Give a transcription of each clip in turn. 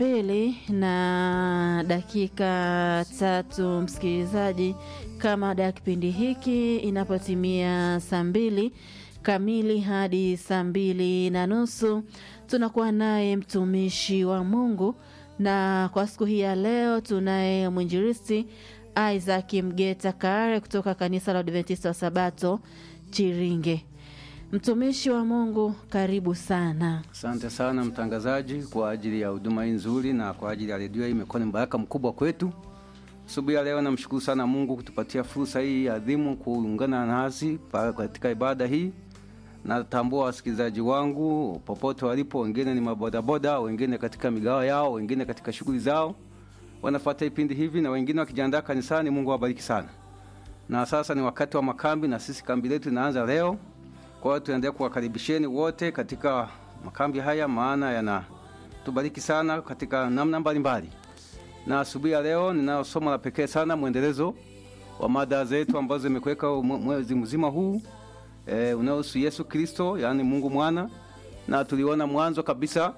pili na dakika tatu, msikilizaji, kama ada ya kipindi hiki inapotimia saa mbili kamili hadi saa mbili na nusu tunakuwa naye mtumishi wa Mungu, na kwa siku hii ya leo tunaye mwinjilisti Isaac Mgeta Kaare kutoka kanisa la Adventista wa Sabato Chiringe. Mtumishi wa Mungu, karibu sana. Asante sana mtangazaji kwa ajili ya huduma hii nzuri na kwa ajili ya redio hii, imekuwa ni mbaraka mkubwa kwetu. Asubuhi ya leo namshukuru sana Mungu kutupatia fursa hii adhimu kuungana nasi katika ibada hii. Natambua wasikilizaji wangu popote walipo, wengine ni mabodaboda, wengine katika migawa yao, wengine katika shughuli zao wanafuata vipindi hivi na wengine wakijiandaa kanisani. Mungu awabariki sana. Na sasa ni wakati wa makambi, na sisi kambi letu inaanza leo. Kwa hiyo tuendelee kuwakaribisheni wote katika makambi haya, maana yanatubariki sana katika namna mbalimbali. Na asubuhi ya leo ninayo somo la pekee sana, mwendelezo wa mada zetu ambazo zimekuweka mwezi mzima huu e, unaohusu Yesu Kristo, yaani Mungu mwana, na tuliona mwanzo kabisa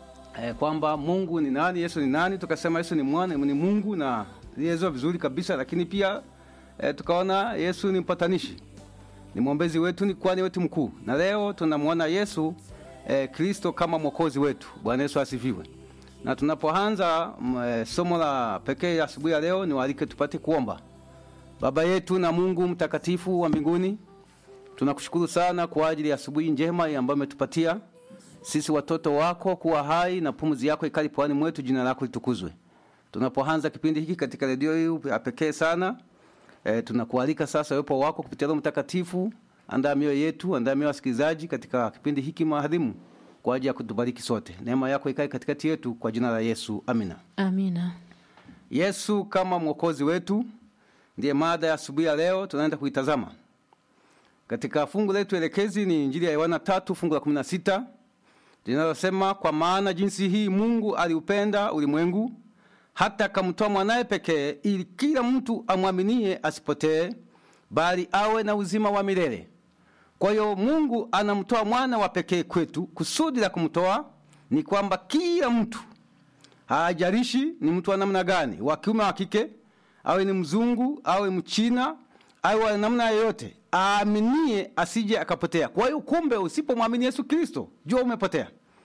e, kwamba Mungu ni nani, Yesu ni nani. Tukasema Yesu ni mwana, ni Mungu na lielezwa vizuri kabisa, lakini pia e, tukaona Yesu ni mpatanishi ni mwombezi wetu, ni kwani wetu mkuu. Na leo tunamwona Yesu eh, Kristo kama mwokozi wetu. Bwana Yesu asifiwe. Na tunapoanza eh, somo la pekee asubuhi ya leo, niwaalike tupate kuomba. Baba yetu na Mungu mtakatifu wa mbinguni, tunakushukuru sana kwa ajili ya asubuhi njema ambayo umetupatia sisi watoto wako kuwa hai na pumzi yako ikali puani mwetu. Jina lako litukuzwe. Tunapoanza kipindi hiki katika redio hii ya pekee sana E, tunakualika sasa uwepo wako kupitia Roho Mtakatifu. Andaa mioyo yetu, andaa mioyo wasikilizaji katika kipindi hiki maadhimu kwa ajili ya kutubariki sote. Neema yako ikae katikati yetu kwa jina la Yesu, amina. Amina. Yesu kama mwokozi wetu ndiye mada ya asubuhi ya leo tunaenda kuitazama. Katika fungu letu elekezi ni Injili ya Yohana tatu fungu la kumi na sita linalosema, kwa maana jinsi hii Mungu aliupenda ulimwengu hata akamtoa mwanaye pekee ili kila mtu amwaminie asipotee bali awe na uzima wa milele. Kwa hiyo Mungu anamtoa mwana wa pekee kwetu. Kusudi la kumtoa ni kwamba kila mtu, hajalishi ni mtu wa namna gani, wa kiume wa kike, awe ni mzungu, awe mchina, awe wa namna yoyote, aaminie asije akapotea. Kwa hiyo kumbe, usipomwamini Yesu Kristo, jua umepotea,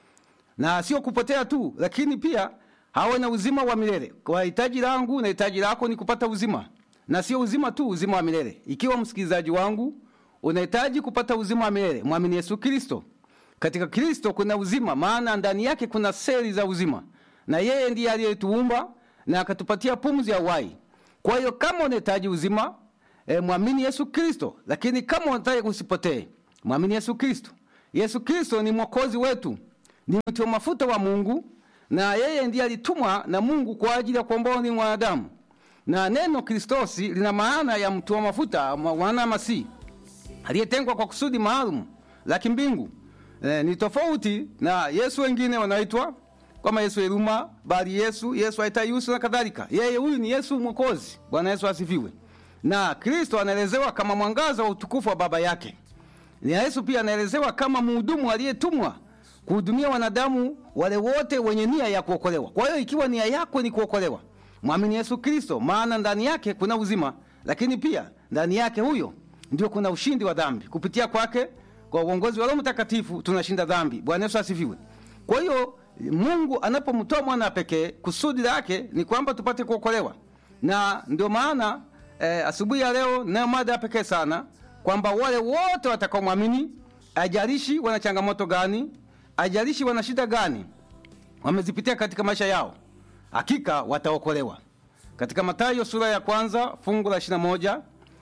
na sio kupotea tu, lakini pia hawe na uzima wa milele. Kwa hitaji langu na hitaji lako ni kupata uzima, na sio uzima tu, uzima wa milele. Ikiwa msikilizaji wangu unahitaji kupata uzima wa milele, mwamini Yesu Kristo. Katika Kristo kuna uzima, maana ndani yake kuna seli za uzima, na yeye ndiye aliyetuumba na akatupatia pumzi ya uhai. Kwa hiyo kama unahitaji uzima e, mwamini Yesu Kristo. Lakini kama unataka usipotee, mwamini Yesu Kristo. Yesu Kristo ni mwokozi wetu, ni mti wa mafuta wa Mungu na yeye ndiye alitumwa na Mungu kwa ajili ya kuomboa ni mwanadamu. Na neno Kristosi lina maana ya mtu wa mafuta, mwana Masihi aliyetengwa kwa kusudi maalum la kimbingu. E, ni tofauti na Yesu wengine wanaitwa kama Yesu Eluma, bali Yesu Yesu Aitayusu na kadhalika. Yeye huyu ni Yesu Mwokozi. Bwana Yesu asifiwe. Na Kristo anaelezewa kama mwangaza wa utukufu wa Baba yake. Na Yesu pia anaelezewa kama mhudumu aliyetumwa kuhudumia wanadamu wale wote wenye nia ya kuokolewa. Kwa hiyo ikiwa nia yako ni kuokolewa, mwamini Yesu Kristo, maana ndani yake kuna uzima, lakini pia ndani yake huyo ndio kuna ushindi wa dhambi. Kupitia kwake, kwa uongozi wa Roho Mtakatifu, tunashinda dhambi. Bwana Yesu asifiwe. Kwa hiyo Mungu anapomtoa mwana pekee, kusudi lake ni kwamba tupate kuokolewa, na ndio maana eh, asubuhi ya leo nayo mada ya pekee sana kwamba wale wote watakaomwamini, ajalishi wana changamoto gani ajalishi wana shida gani wamezipitia katika maisha yao, hakika wataokolewa. Katika Mathayo sura ya kwanza fungu la ishirini na moja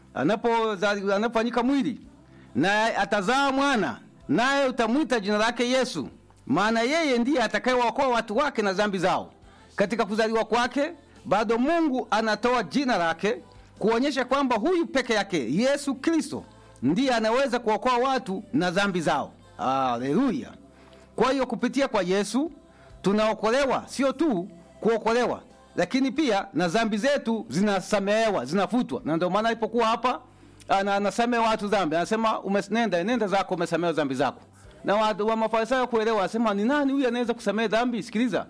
anapofanyika mwili naye atazaa mwana, naye utamwita jina lake Yesu, maana yeye ndiye atakayewaokoa watu wake na dhambi zao. Katika kuzaliwa kwake bado Mungu anatoa jina lake kuonyesha kwamba huyu peke yake Yesu Kristo ndiye anaweza kuokoa watu na dhambi zao. Haleluya! Kwa hiyo kupitia kwa Yesu tunaokolewa, sio tu kuokolewa, lakini pia na dhambi zetu zinasamehewa, zinafutwa. Na ndio maana alipokuwa hapa ana anasamehe watu dhambi, anasema umenenda nenda zako, umesamehewa dhambi zako. Na wa, wa Mafarisayo kuelewa, anasema ni nani huyu anaweza kusamehe dhambi? Sikiliza,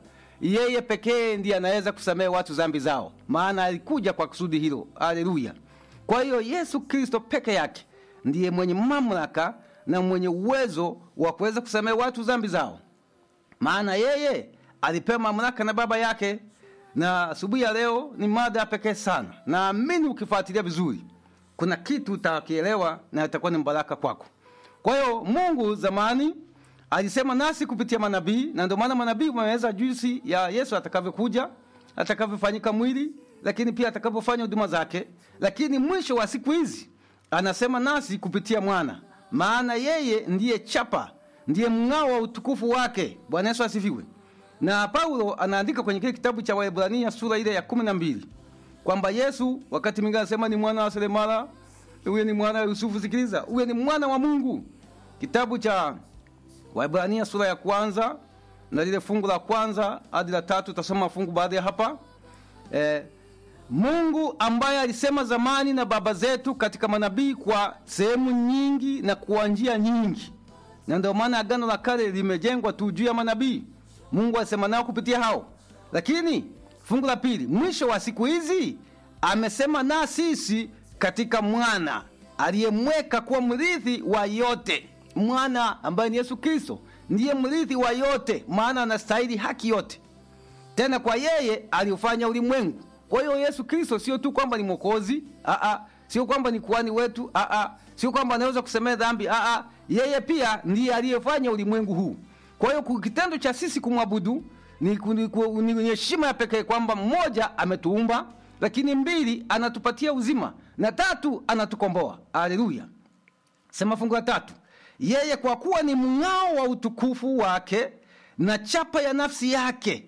yeye pekee ndiye anaweza kusamehe watu dhambi zao, maana alikuja kwa kusudi hilo. Haleluya! Kwa hiyo Yesu Kristo peke yake ndiye mwenye mamlaka na mwenye uwezo wa kuweza kusamehe watu dhambi zao, maana yeye alipewa mamlaka na Baba yake. Na asubuhi ya leo ni mada ya pekee sana, naamini ukifuatilia vizuri, kuna kitu utakielewa na itakuwa ni mbaraka kwako. Kwa hiyo Mungu zamani alisema nasi kupitia manabii, na ndio maana manabii wameweza jinsi ya Yesu atakavyokuja, atakavyofanyika mwili, lakini pia atakavyofanya huduma zake. Lakini mwisho wa siku hizi anasema nasi kupitia mwana, maana yeye ndiye chapa, ndiye mng'ao wa utukufu wake. Bwana Yesu asifiwe. Na Paulo anaandika kwenye kile kitabu cha Waebrania sura ile ya kumi na mbili kwamba Yesu wakati mwingine anasema ni mwana wa seremala, huyo ni mwana wa Yusufu. Sikiliza, huyo ni mwana wa Mungu. Kitabu cha Waebrania sura ya kwanza na lile fungu la kwanza hadi la tatu, utasoma fungu baada ya hapa eh, Mungu ambaye alisema zamani na baba zetu katika manabii kwa sehemu nyingi na kwa njia nyingi, na ndio maana agano la kale limejengwa tu juu ya manabii. Mungu alisema nao kupitia hao, lakini fungu la pili, mwisho wa siku hizi amesema na sisi katika mwana aliyemweka kuwa mrithi wa yote. Mwana ambaye ni Yesu Kristo ndiye mrithi wa yote, maana anastahili haki yote. Tena kwa yeye aliufanya ulimwengu. Kwa hiyo Yesu Kristo sio tu kwamba ni mwokozi, aa, sio kwamba ni kuhani wetu, aa, sio kwamba anaweza kusemea dhambi, aa, yeye pia ndiye aliyefanya ulimwengu huu. Kwa hiyo kitendo cha sisi kumwabudu ni ni- ni heshima ya pekee kwamba mmoja ametuumba, lakini mbili anatupatia uzima na tatu anatukomboa. Haleluya! Sema fungu la tatu, yeye kwa kuwa ni mng'ao wa utukufu wake na chapa ya nafsi yake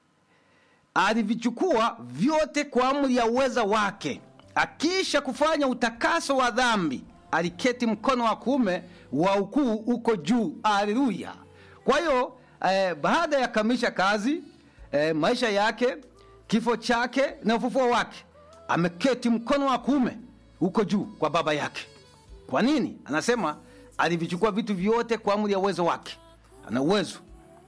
alivichukua vyote kwa amri ya uweza wake, akiisha kufanya utakaso wa dhambi, aliketi mkono wa kuume wa ukuu uko juu. Haleluya! Kwa hiyo eh, baada ya kamilisha kazi eh, maisha yake, kifo chake na ufufuo wake, ameketi mkono wa kuume uko juu kwa baba yake. Kwa nini? Anasema alivichukua vitu vyote kwa amri ya uwezo wake. Ana uwezo,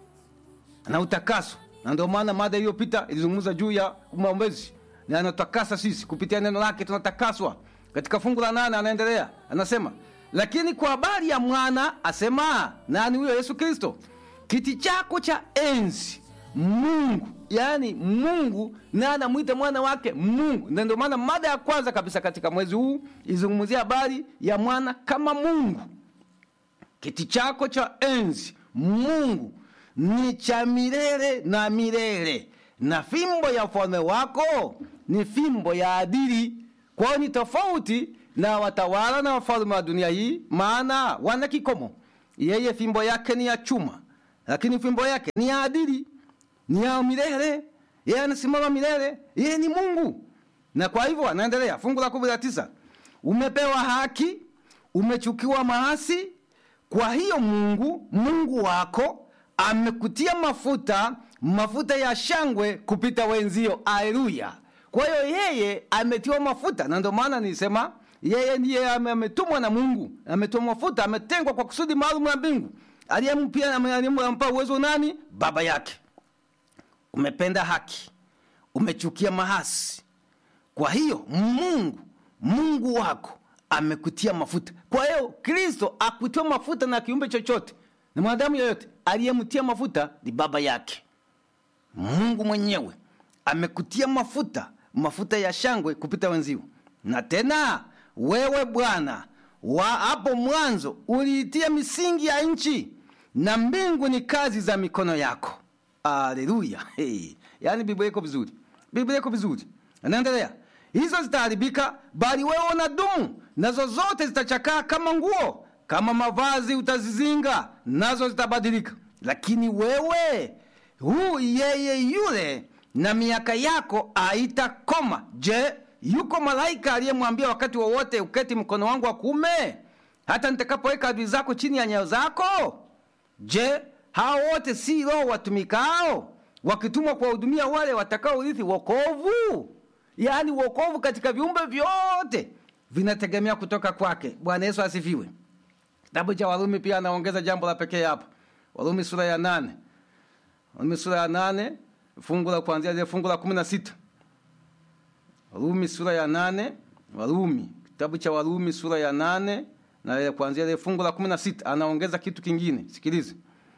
ana utakaso, na ndio maana mada iliyopita ilizungumza juu ya maombezi, na anatakasa sisi kupitia neno lake, tunatakaswa. Katika fungu la nane anaendelea, anasema lakini kwa habari ya mwana asema, nani huyo? Yesu Kristo, kiti chako cha enzi Mungu, yaani Mungu na anamwita mwana wake Mungu, na ndio maana mada ya kwanza kabisa katika mwezi huu izungumzia habari ya mwana kama Mungu. Kiti chako cha enzi Mungu ni cha milele na milele, na fimbo ya ufalme wako ni fimbo ya adili. Kwa hiyo ni tofauti na watawala na wafalme wa dunia hii, maana wana kikomo. Yeye fimbo yake ni ya chuma, lakini fimbo yake ni ya adili, ni ya milele. Yeye anasimama milele, yeye ni Mungu. Na kwa hivyo anaendelea, fungu la kumi na tisa umepewa haki, umechukiwa maasi. Kwa hiyo Mungu Mungu wako amekutia mafuta, mafuta ya shangwe kupita wenzio. Aleluya! Kwa hiyo yeye ametiwa mafuta, na ndio maana nilisema yeye ndiye ame- ametumwa na Mungu, ametiwa mafuta, ametengwa kwa kusudi maalum la mbingu. Aliyempia aliyempa uwezo nani? Baba yake. Umependa haki, umechukia mahasi. Kwa hiyo Mungu Mungu wako amekutia mafuta. Kwa hiyo Kristo akutiwa mafuta na kiumbe chochote na mwanadamu yoyote, aliyemtia mafuta ni baba yake. Mungu mwenyewe amekutia mafuta, mafuta ya shangwe kupita wenzio. Na tena wewe Bwana wa hapo mwanzo uliitia misingi ya nchi, na mbingu ni kazi za mikono yako. Aleluya! Hey. Yaani Biblia iko vizuri, Biblia iko vizuri. Anaendelea, hizo zitaharibika, bali wewe unadumu, nazo zote zitachakaa kama nguo, kama mavazi utazizinga, nazo zitabadilika. Lakini wewe huu yeye yule, na miaka yako haitakoma. Je, yuko malaika aliyemwambia wakati wowote uketi mkono wangu wa kuume, hata nitakapoweka adui zako chini ya nyayo zako? Je, hao wote si roho watumikao wakitumwa kuwahudumia wale watakaourithi wokovu? Yaani wokovu katika viumbe vyote vinategemea kutoka kwake. Bwana Yesu asifiwe. Kitabu cha Warumi pia anaongeza jambo la pekee hapa. Warumi sura ya nane, Warumi sura ya nane fungu la kuanzia ile fungu la kumi na sita Warumi sura ya nane Warumi, kitabu cha Warumi sura ya nane na ile kuanzia ile fungu la kumi na sita anaongeza kitu kingine. Sikilize.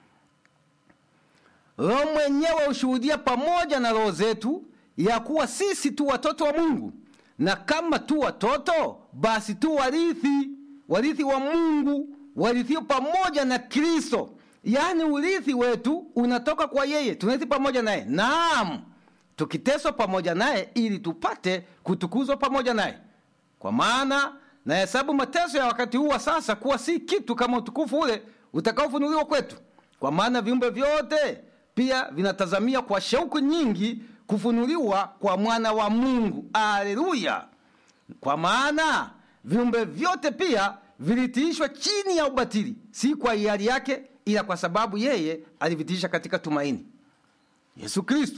Roho mwenyewe hushuhudia pamoja na roho zetu ya kuwa sisi tu watoto wa Mungu, na kama tu watoto, basi tu warithi, warithi wa Mungu, warithio pamoja na Kristo. Yaani urithi wetu unatoka kwa yeye, tunarithi pamoja naye. Naam, tukiteswa pamoja naye, ili tupate kutukuzwa pamoja naye. Kwa maana nahesabu mateso ya wakati huu wa sasa kuwa si kitu kama utukufu ule utakaofunuliwa kwetu. Kwa maana viumbe vyote pia vinatazamia kwa shauku nyingi kufunuliwa kwa mwana wa Mungu. Aleluya! Kwa maana viumbe vyote pia vilitiishwa chini ya ubatili, si kwa hiari yake, ila kwa sababu yeye alivitiisha katika tumaini. Yesu Kristo,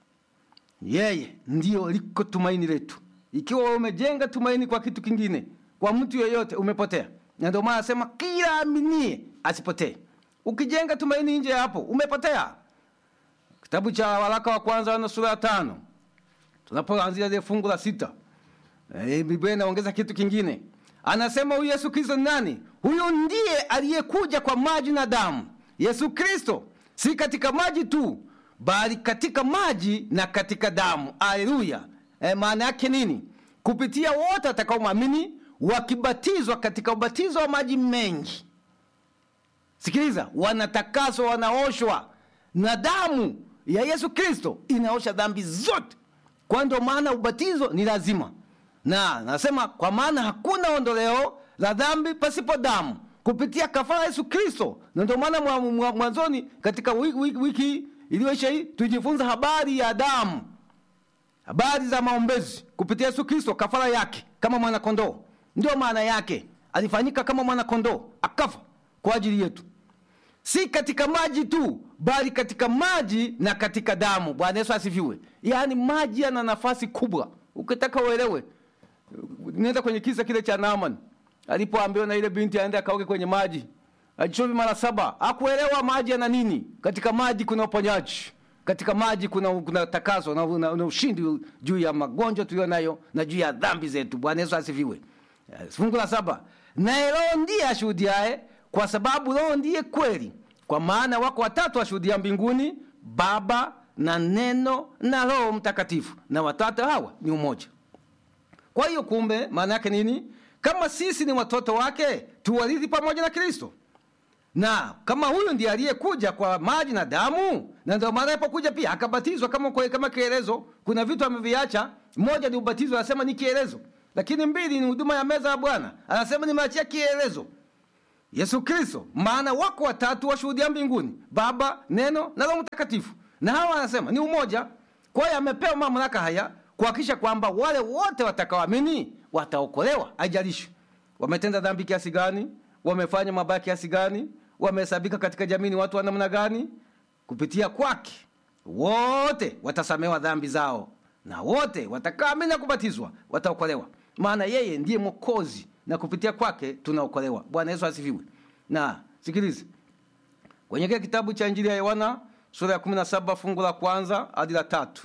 yeye ndiyo liko tumaini letu. Ikiwa wewe umejenga tumaini kwa kitu kingine, kwa mtu yeyote, umepotea. Na ndio maana anasema kila aminie asipotee. Ukijenga tumaini nje ya hapo, umepotea. Kitabu cha waraka wa kwanza na sura ya tano tunapoanzia ile fungu la sita e, Biblia inaongeza kitu kingine, anasema huyu Yesu Kristo ni nani? Huyu ndiye aliyekuja kwa maji na damu. Yesu Kristo si katika maji tu, bali katika maji na katika damu. Aleluya! E, maana yake nini? Kupitia wote watakaomwamini wakibatizwa katika ubatizo wa maji mengi. Sikiliza, wanatakaswa, wanaoshwa na damu ya Yesu Kristo inaosha dhambi zote. Kwa ndio maana ubatizo ni lazima, na nasema kwa maana hakuna ondoleo la dhambi pasipo damu, kupitia kafara Yesu Kristo. Na ndio maana mwanzoni katika wiki, wiki, wiki iliyoisha hii tujifunza habari ya damu, habari za maombezi kupitia Yesu Kristo, kafara yake kama mwana kondoo. Ndio maana yake alifanyika kama mwana kondoo, akafa kwa ajili yetu si katika maji tu bali katika maji na katika damu. Bwana Yesu asifiwe. Yaani maji yana nafasi kubwa. Ukitaka uelewe, nenda kwenye kisa kile cha Naaman alipoambiwa na ile binti aende akaoge kwenye maji, ajichove mara saba. Hakuelewa maji yana nini. Katika maji kuna uponyaji, katika maji kuna, kuna takaso na, na, na ushindi juu ya magonjwa tuliyo nayo na juu ya dhambi zetu. Bwana Yesu asifiwe. Fungu la saba, naye Roho ndiye ashuhudiaye kwa sababu Roho ndiye kweli. Kwa maana wako watatu washuhudia mbinguni, Baba na Neno na Roho Mtakatifu, na watatu hawa ni umoja. Kwa hiyo kumbe, maana yake nini? Kama sisi ni watoto wake, tuwarithi pamoja na Kristo, na kama huyu ndiye aliyekuja kwa maji na damu, na ndio maana alipokuja pia akabatizwa kama, kama kielezo. Kuna vitu ameviacha. Moja ni ubatizo, anasema ni kielezo, lakini mbili ni huduma ya meza ya Bwana, anasema nimeachia kielezo Yesu Kristo. Maana wako watatu washuhudia mbinguni, Baba, Neno na Roho Mtakatifu, na hawa anasema ni umoja. Kwa hiyo amepewa mamlaka haya kuhakikisha kwamba wale wote watakaoamini wataokolewa, haijalishi wametenda dhambi kiasi gani, wamefanya mabaya kiasi gani, wamehesabika katika jamii ni watu wa namna gani. Kupitia kwake wote watasamewa dhambi zao, na wote watakaoamini na kubatizwa wataokolewa, maana yeye ndiye Mwokozi na kupitia kwake tunaokolewa. Bwana Yesu asifiwe. Na sikilize kwenye kile kitabu cha Injili ya Yohana sura ya 17 fungu la kwanza hadi la tatu,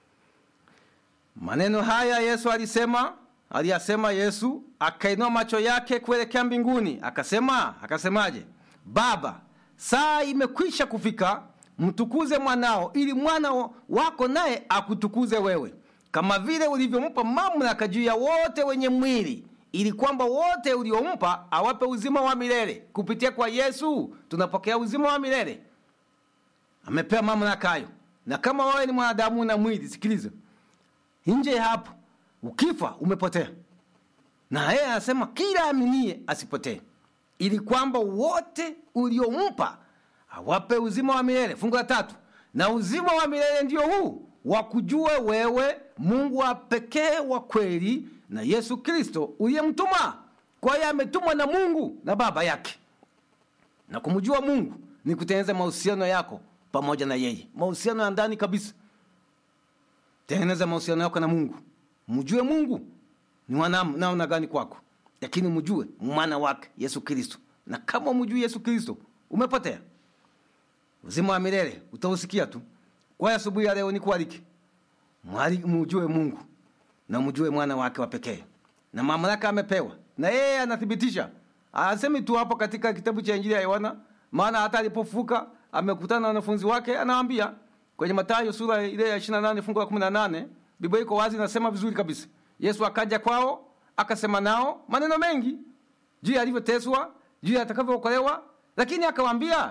maneno haya Yesu alisema, aliyasema Yesu, akainua macho yake kuelekea mbinguni, akasema, akasemaje? Baba, saa imekwisha kufika, mtukuze mwanao, ili mwana wako naye akutukuze wewe, kama vile ulivyompa mamlaka juu ya wote wenye mwili ili kwamba wote uliompa awape uzima wa milele. Kupitia kwa Yesu tunapokea uzima wa milele, amepewa mamlaka hayo. Na kama wewe ni mwanadamu na mwili, sikiliza, nje ya hapo ukifa umepotea, na yeye anasema kila aminie asipotee, ili kwamba wote uliompa awape uzima wa milele. Fungu la tatu, na uzima wa milele ndio huu wakujue wewe Mungu wa pekee wa kweli na Yesu Kristo uliyemtuma. Kwa hiyo ametumwa na Mungu na Baba yake, na kumjua Mungu ni kutengeneza mahusiano yako pamoja na yeye, mahusiano ya ndani kabisa. Tengeneza mahusiano yako na Mungu, mjue Mungu ni namna gani kwako, lakini mjue mwana wake Yesu Kristo. Na kama mjui Yesu Kristo, umepotea. Uzima wa milele utausikia tu Kwa hiyo asubuhi ya leo nikualike mwali- mujue Mungu na mjue mwana wake wa pekee na mamlaka amepewa, na yeye anathibitisha. Asemi tu hapo katika kitabu cha Injili ya Yohana, maana hata alipofuka amekutana na wanafunzi wake, anawaambia kwenye Mathayo sura ile ya 28 fungu la 18, Biblia iko wazi, inasema vizuri kabisa. Yesu akaja kwao akasema nao maneno mengi juu ya alivyoteswa, juu ya atakavyookolewa, lakini akawaambia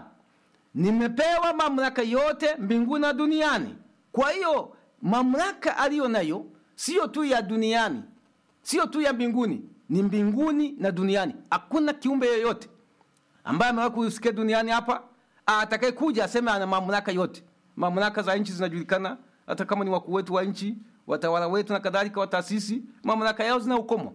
nimepewa mamlaka yote mbinguni na duniani. Kwa hiyo mamlaka aliyo nayo siyo tu ya duniani, siyo tu ya mbinguni, ni mbinguni na duniani. Hakuna kiumbe yoyote ambaye amewahi kusikia duniani hapa atakaye kuja aseme ana mamlaka yote. Mamlaka za nchi zinajulikana, hata kama ni wakuu wetu wa nchi, watawala wetu na kadhalika, wa taasisi, mamlaka yao zina ukomo.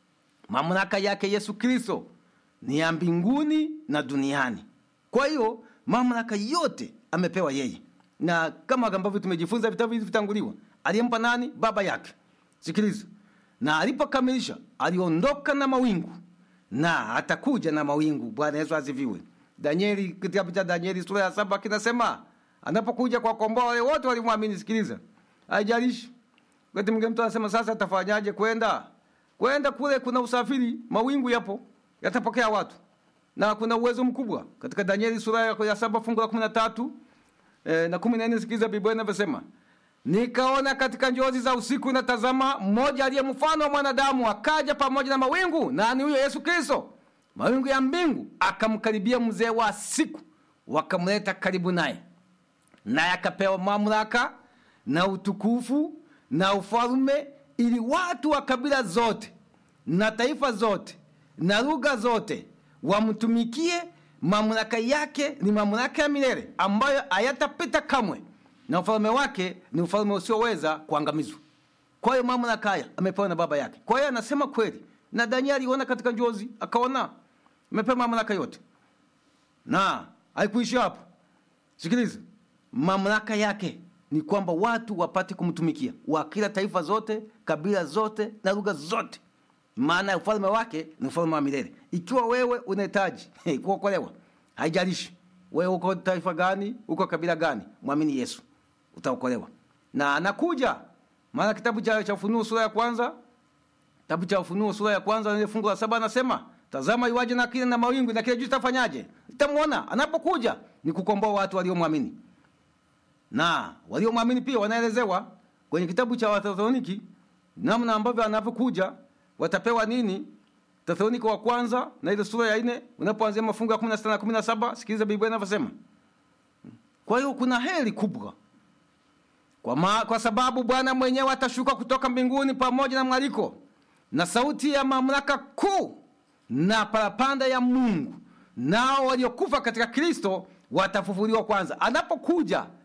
Mamlaka yake Yesu Kristo ni ya mbinguni na duniani. Kwa hiyo mamlaka yote amepewa yeye, na kama ambavyo tumejifunza vitabu hivi vitanguliwa, aliyempa nani? Baba yake. Sikiliza, na alipokamilisha aliondoka na mawingu na atakuja na mawingu. Bwana Yesu asifiwe. Danieli, kitabu cha Danieli sura ya saba kinasema anapokuja kwa komboa wale wote walimwamini. Sikiliza, haijalishi wakati mwingine mtu anasema sasa atafanyaje kwenda kwenda kule, kuna usafiri, mawingu yapo yatapokea watu na kuna uwezo mkubwa katika Danieli sura ya ya saba fungu la kumi na tatu eh, na kumi na nne. Sikiliza Biblia inavyosema Nikaona katika njozi za usiku, na tazama, mmoja aliye mfano wa mwanadamu akaja pamoja na mawingu, nani huyo? Yesu Kristo, mawingu ya mbingu. Akamkaribia mzee wa siku, wakamleta karibu naye, naye akapewa mamlaka na utukufu na ufalme, ili watu wa kabila zote na taifa zote na lugha zote wamtumikie. Mamlaka yake ni mamlaka ya milele ambayo hayatapita kamwe na ufalme wake ni ufalme usioweza kuangamizwa. Kwa hiyo mamlaka haya amepewa na baba yake. Kwa hiyo anasema kweli, na Danieli aliona katika njozi, akaona amepewa mamlaka yote, na haikuishia hapo. Sikiliza, mamlaka yake ni kwamba watu wapate kumtumikia, wa kila taifa zote, kabila zote na lugha zote, maana ufalme wake ni ufalme wa milele. Ikiwa wewe unahitaji kuokolewa, haijalishi wewe uko taifa gani, uko kabila gani, mwamini Yesu utaokolewa na anakuja. Maana kitabu cha, cha Ufunuo sura ya kwanza, kitabu cha Ufunuo sura ya kwanza ile fungu la saba anasema, tazama iwaje na kile na mawingu na kile juu tafanyaje? Itamwona anapokuja ni kukomboa watu waliomwamini, na waliomwamini pia wanaelezewa kwenye kitabu cha Wathesaloniki namna ambavyo anapokuja watapewa nini. Thesaloniki wa kwanza na ile sura ya nne unapoanzia mafungu ya 16 na 17, sikiliza Biblia inavyosema. Kwa hiyo kuna heri kubwa kwa, ma, kwa sababu Bwana mwenyewe atashuka kutoka mbinguni pamoja na mwaliko na sauti ya mamlaka kuu na parapanda ya Mungu, nao waliokufa katika Kristo watafufuliwa kwanza. Anapokuja